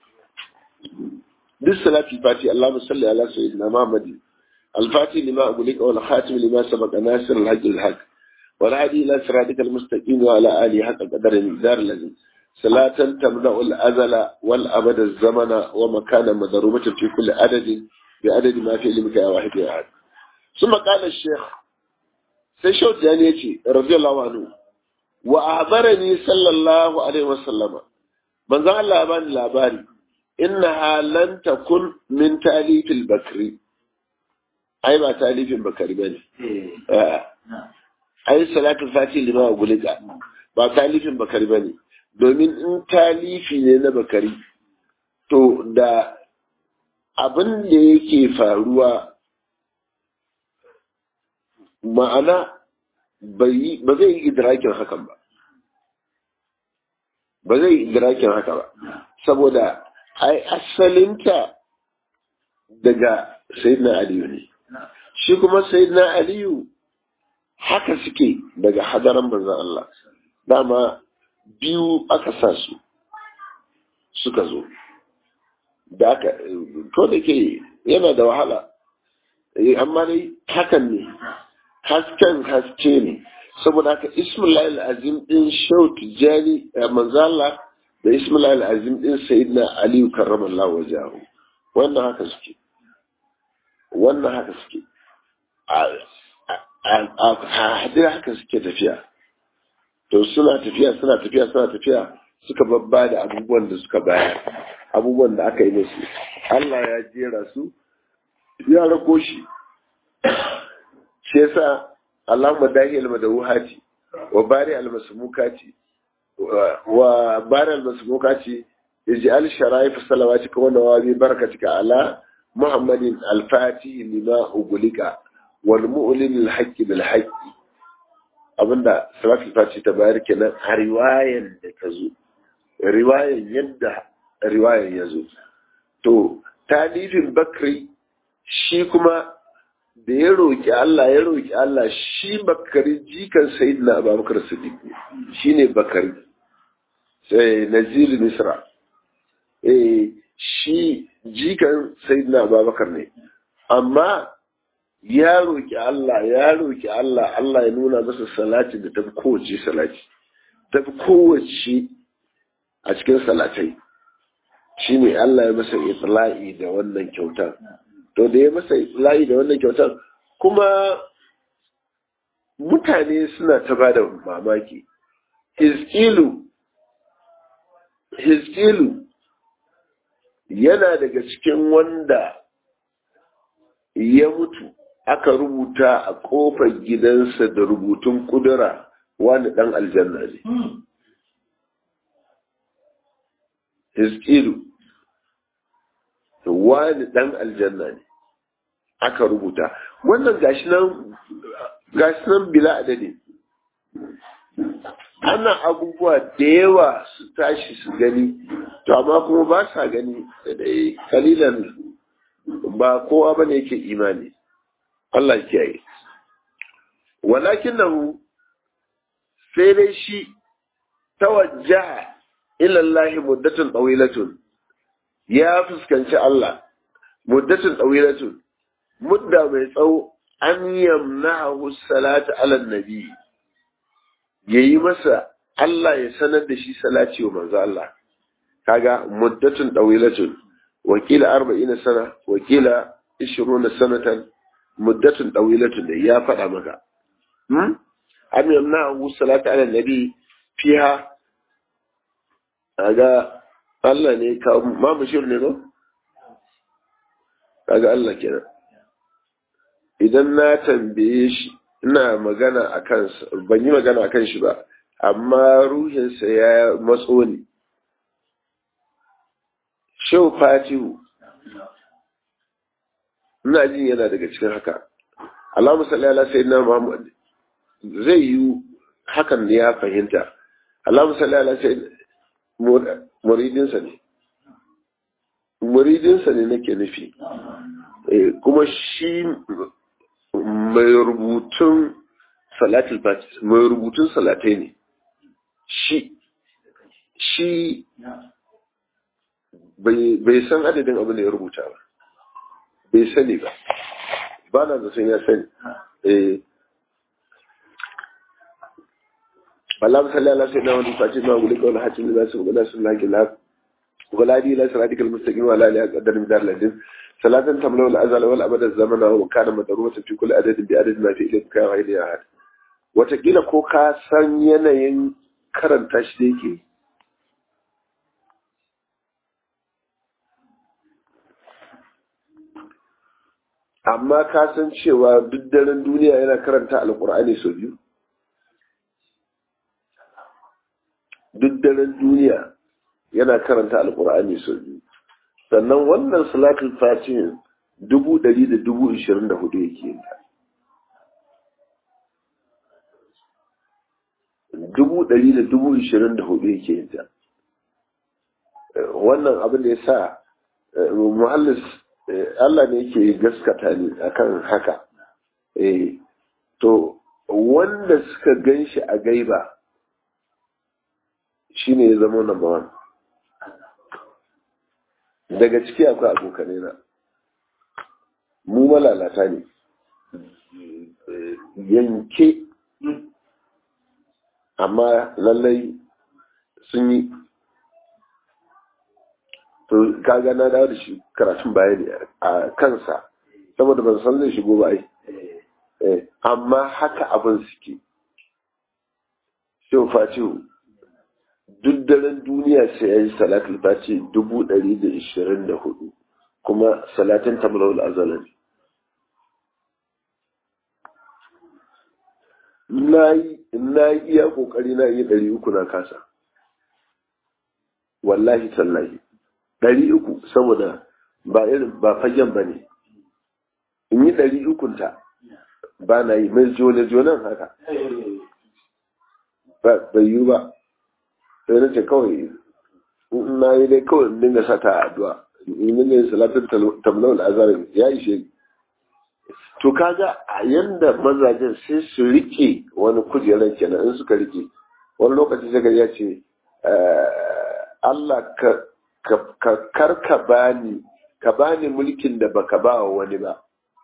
Speaker 1: duk salatul fati Allahumma salli ala sayyidina Muhammad الفاتح لما أقولك والخاتم لما سبق ناصر الحق الحق والهدي إلى صراطك المستقيم وعلى آله حق قدر المقدار الذي صلاة تمنع الأزل والأبد الزمن ومكان مضروبة في كل عدد بعدد ما في علمك يا واحد يا أحد ثم قال الشيخ سيشوت يعني رضي الله عنه وأعبرني صلى الله عليه وسلم من ذا الله أبان الأباري إنها لن تكن من تأليف البكري ai ba talifin bakari ba ne ai salatul fati lima gulika ba talifin bakari ba ne domin in talifi ne na bakari to da abin da yake faruwa ma'ana ba zai yi idrakin hakan ba ba zai yi idrakin haka ba saboda ai asalinta daga sayyidina aliyu ne shi kuma sayyidina aliyu haka suke daga hadaran manzon Allah dama biyu aka sa su suka zo da aka to da ke yana da wahala amma dai hakan ne hasken haske ne saboda haka ismullahi azim din shau tijjani manzo Allah da ismullahi azim din sayyidina aliyu karramallahu wajahu wannan haka suke wannan haka suke a hadira haka suke tafiya to suna tafiya suna tafiya suna tafiya suka babba da abubuwan da suka bayar abubuwan da aka yi musu Allah ya jera su ya rako shi shi yasa Allahumma dahi al-madawuhati wa bari al-masmukati wa bari al-masmukati ij'al sharaif salawati ka wa nawabi barakatika ala muhammadin al-fati lima ugulika wal mu'lin al-haqqi bil haqqi abinda salatul fati ta bayar kenan a riwayan da ta zo riwayan yadda riwayan ya zo to talifin bakri shi kuma da ya roƙi Allah ya roƙi Allah shi bakari jikan sayyidina abubakar siddiq shi ne bakari sai nazir misra eh shi jikan sayyidina abubakar ne amma ya roƙi Allah ya roƙi Allah Allah ya nuna masa salati da tafi kowace salati tafi kowace a cikin salatai shine Allah ya masa itla'i da wannan kyautar to da ya masa itla'i da wannan kyautar kuma mutane suna ta bada mamaki hizkilu hizkilu yana daga cikin wanda ya mutu aka rubuta a kofar gidansa da rubutun kudura wani dan aljanna ne hizkilu wani dan aljanna ne aka rubuta wannan gashi nan gashi nan bila adadi ana abubuwa da yawa su tashi su gani to amma kuma ba sa gani da dai kalilan ba kowa bane yake imani Allah kiyaye walakin nahu sai dai shi tawajjaha ila Allah muddatun tawilatun ya fuskanci Allah muddatun tawilatun mudda mai tsawo an yamna'ahu salatu ala nabi yayi masa Allah ya sanar da shi salati wa manzo Allah kaga muddatun tawilatun wakila arba'ina sana wakila ishiruna sanatan muddatun ɗawilatun da ya faɗa maka am yamna abu salatu ala nabi fiha kaga Allah ne ka ma mushir ne ba kaga Allah kenan idan na tambaye shi ina magana a kansa ban yi magana a kan shi ba amma ruhinsa ya matso ne shau fatihu ina jin yana daga cikin haka Allah musalli ala sayyidina Muhammad zai yi hakan ne ya fahimta Allah musalli ala sayyidina muridinsa ne muridinsa ne nake nufi kuma shi mai rubutun salatul fati mai rubutun salatai ne shi shi bai san adadin abin da ya rubuta ba bai sani ba ba na da sun ya sani eh Allah salli ala sayyidina wa fati ma guli kawai hatin da su gula sun laki la wala di la siratika almustaqim wa la ilaha illa anta ladin salatan tamlau al-azal wal abad az-zaman wa kana madrubatan fi kulli adadin bi adadin ma fi ilayka ka wa ilayha ahad watakila ko ka san yanayin karanta shi da yake amma ka san cewa duk daren duniya yana karanta alkur'ani sau biyu duk daren duniya yana karanta alkur'ani sau biyu sannan wannan salatul fatihin dubu ɗari da dubu ishirin da hudu yake yin dubu ɗari da dubu ishirin da hudu yake yin ta wannan abin da ya sa muhallis Allah ne yake gaskata ni akan haka eh to wanda suka gan shi a gaiba shine ya zama number one daga ciki akwai abokanai na mu malalata ne yanke amma lallai sun yi to kaga na dawo da shi karatun bayani a kansa saboda ban san zai shigo ba ai amma haka abin suke shi fatihu duk daren duniya sai ya yi salatul fati dubu ɗari da ishirin da hudu kuma salatin tamlawul azalan na yi iya kokari na yi ɗari uku na kasa wallahi tallahi ɗari uku saboda ba irin ba fagen ba ne in yi ɗari ukunta ba na yi mai jone-jonen haka bai yi ba sai na ce kawai na yi dai kawai in dinga sata addu'a in dinga yin salatin tamlawul azarin ya ishe to kaga a yanda mazajen sai su rike wani kujerar kenan in suka rike wani lokaci sai ya ce Allah ka karka bani ka bani mulkin da baka ba wa wani ba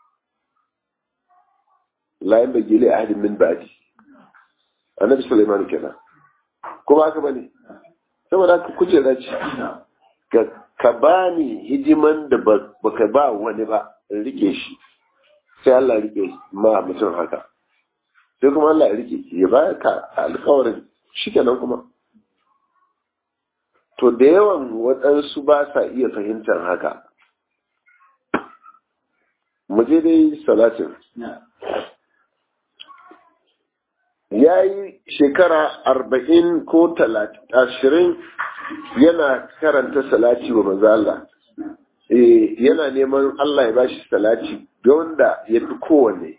Speaker 1: layin da gile ahadin min ba'di annabi Sulaiman kenan kuma haka bane saboda haka kujera ce ka bani hidiman da baka ba wani ba in rike shi sai Allah rike ma mutum haka sai kuma Allah ya rike ya baya ka alkawarin shi kenan kuma to da yawan waɗansu ba sa iya fahimtar haka mu je dai salatin ya yi shekara arba'in ko ashirin yana karanta salati wa manzo Allah yana neman Allah ya bashi salati ga wanda ya fi kowanne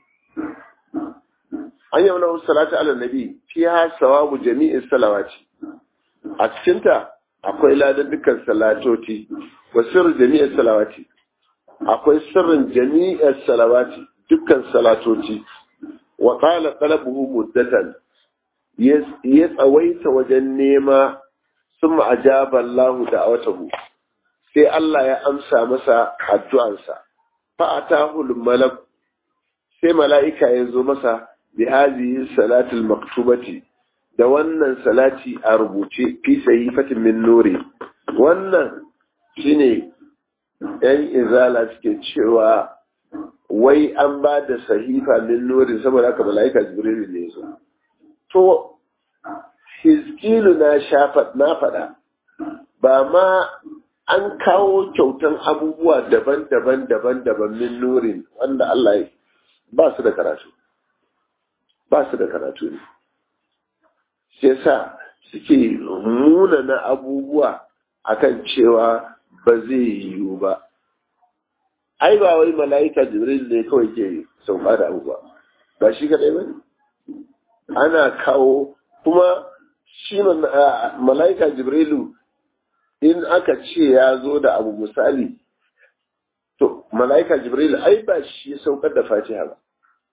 Speaker 1: an yi wani salati ala nabi fiha sawabu jami'in salawati a cikinta akwai ladan dukkan salatoti wa sirrin jami'in salawati akwai sirrin jami'in salawati dukkan salatoti wa qala talabuhu muddatan ya tsawaita wajen nema sun ajaba Allah da'awatahu sai Allah ya amsa masa addu'ansa fa atahu malak sai mala'ika ya zo masa bi hadhihi salatul maktubati da wannan salati a rubuce fi sahifatin min nuri wannan shine yan izala suke cewa wai an ba da sahifa min nuri saboda haka mala'ika jibril ne su to hizkilu na shafa na faɗa ba ma an kawo kyautan abubuwa daban-daban daban-daban min nurin wanda Allah ya ba su da karatu ba su da karatu ne shi yasa suke muna na abubuwa akan cewa ba zai yiwu ba ai ba wai mala'ika jibril ne kawai ke sauka da abubuwa ba shi kadai ba ne ana kawo kuma shi mala'ika jibrilu in aka ce ya zo da abu misali to mala'ika jibrilu ai ba shi saukar da fatiha ba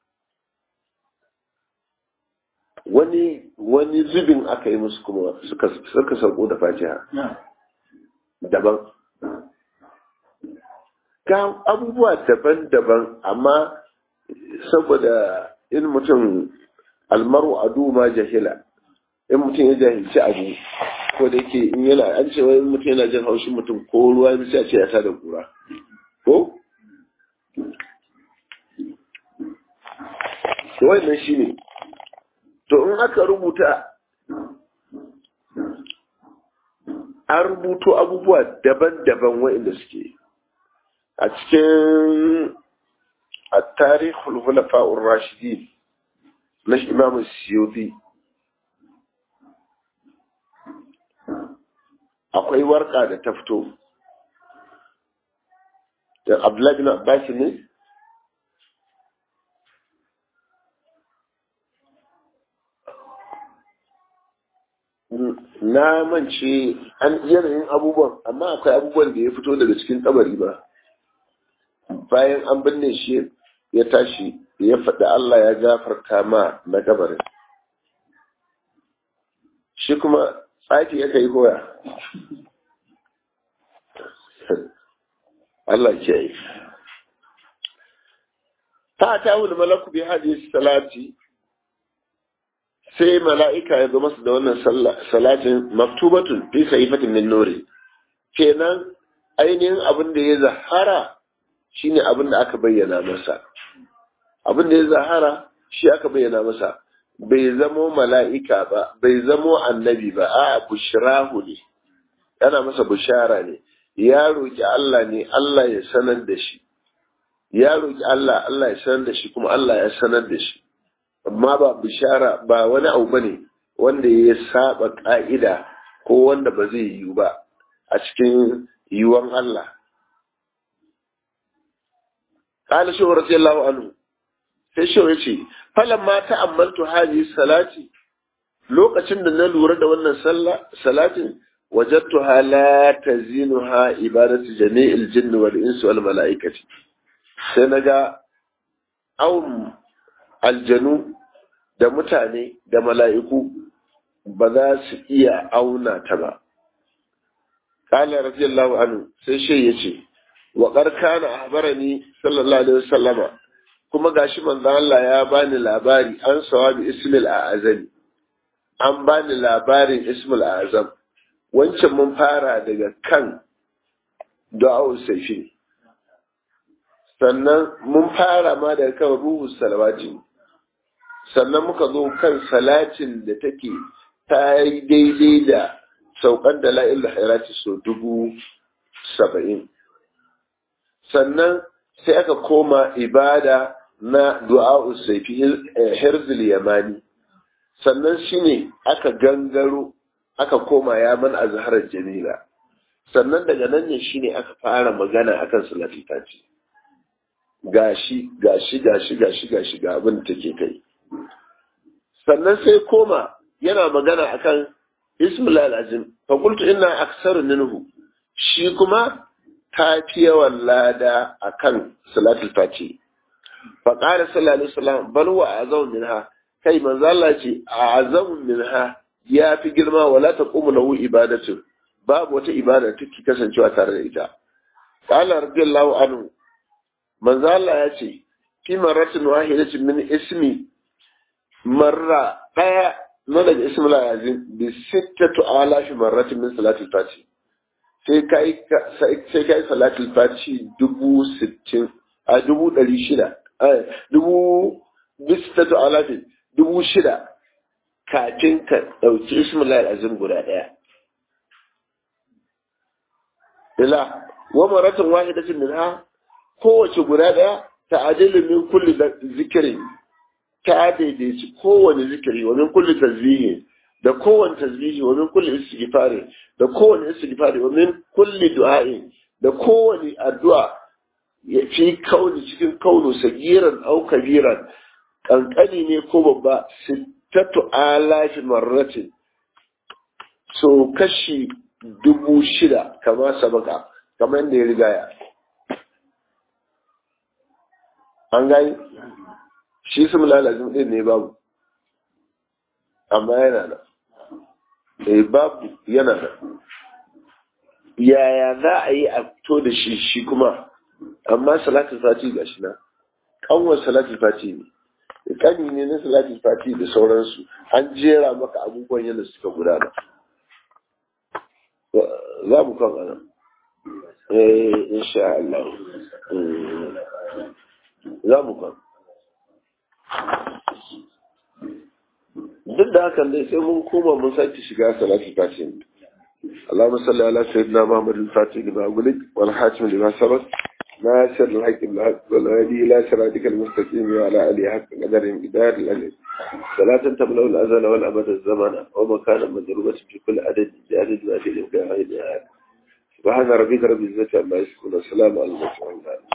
Speaker 1: wani wani zubin aka yi musu kuma suka suka sauko da fatiha daban ga abubuwa daban-daban amma saboda in mutum almaru adu ma jahila in mutum ya jahilci abu ko da yake in yana an ce wai mutum yana jin haushin mutum ko ruwa ya sai a ce ya tada kura ko to wannan shine to in aka rubuta an rubuto abubuwa daban-daban waɗanda suke a cikin a tarihul hulafa'ur rashidin na imam siyoti akwai warka da ta fito da abdullahi bin abbas ne na mance an yanayin abubuwan amma akwai abubuwan da ya fito daga cikin kabari ba bayan an binne shi ya tashi ya faɗi Allah ya gafarta ma na kabarin shi kuma tsaki ya kai koya Allah ke yi ta ta wuli malaku bi hadisi salati sai mala'ika ya zo masa da wannan salatin maktubatun fi sahifatin min nuri kenan ainihin abin da ya zahara shine abin da aka bayyana masa abin da ya zahara shi aka bayyana masa bai zamo mala'ika ba bai zamo annabi ba a bushrahu ne yana masa bushara ne ya roki Allah ne Allah ya sanar da shi ya roki Allah Allah ya sanar da shi kuma Allah ya sanar da shi amma ba bishara ba wani abu bane wanda ya saba ka'ida ko wanda ba zai yiwu ba a cikin yiwuwan Allah قال شو رضي الله عنه sai shi ya ce falan ma ta'ammaltu haji salati lokacin da na lura da wannan salatin wajadtu la tazinuha ibadatu jami'il jinni wal insi wal mala'ikati sai naga awun aljanu da mutane da mala'iku ba za su iya auna ta ba qala radiyallahu anhu sai shi yace wa qarkana ahbarani sallallahu alaihi wasallama kuma gashi manzon Allah ya bani labari an sawabi ismil a'azami an bani labarin ismil a'azam wancan mun fara daga kan du'a'u safi sannan mun fara ma daga kan ruhu salawati sannan muka zo kan salatin da take ta yi daidai da saukan da la'il hairati so dubu saba'in sannan sai aka koma ibada na du'a'u saifi hirzul yamani sannan shine aka gangaro aka koma yaman azharar jamila sannan daga nan ne shine aka fara magana akan salatul fati gashi gashi gashi gashi gashi ga abin da take kai sannan sai koma yana magana akan ismul azim fa qultu inna aktsaru minhu shi kuma ta fi yawan lada akan salatul fati fa qala sallallahu alaihi wasallam bal wa azam minha kai manzo Allah ce azam minha ya fi girma wala taqumu lahu ibadatu babu wata ibada take kasancewa tare da ita qala radiyallahu anhu manzo Allah ya ce fi marratin wahidatin min ismi marra daya na daga ismul azim bi sittatu alafi marratin min salatul fati sai ka yi sai ka yi salatul fati dubu sittin a dubu ɗari shida dubu bisitatu alafin dubu shida kafin ka ɗauki ismail azim guda ɗaya ila wa maratin wahidatin min ha kowace guda ɗaya ta adilin min kulli zikirin ta daidaici kowane zikiri wa min kulli tasbihi da kowane tasbihi wa min kulli istighfari da kowane istighfari wa min kulli du'a'i da kowane addu'a ya fi kauni cikin kaunu sagiran au kabiran kankani ne ko babba sittatu alafi marratin so kashi dubu shida kama sabaka kamar yadda ya rigaya an gani shi su mulalazin din ne babu amma yana nan eh babu yana nan yaya za a yi a fito da shi shi kuma amma salatul fati ga shi na kanwar salatul fati ne kani ne na salatul fati da sauransu an jera maka abubuwan yadda suka gudana za mu kan ana eh insha Allah za mu kan duk da hakan dai sai mun koma mun sake shiga salatul fati اللهم صل على سيدنا محمد الفاتح لما أقولك والحاتم لما سبق ناصر الحق بالحق والهادي إلى صراطك المستقيم وعلى آله حق قدر مقدار الأجل صلاة تملأ الأزل والأبد الزمن ومكانا مضروبة في كل عدد بعدد ما في الإمكان سبحان ربك رب العزة عما يصفون والسلام على المرسلين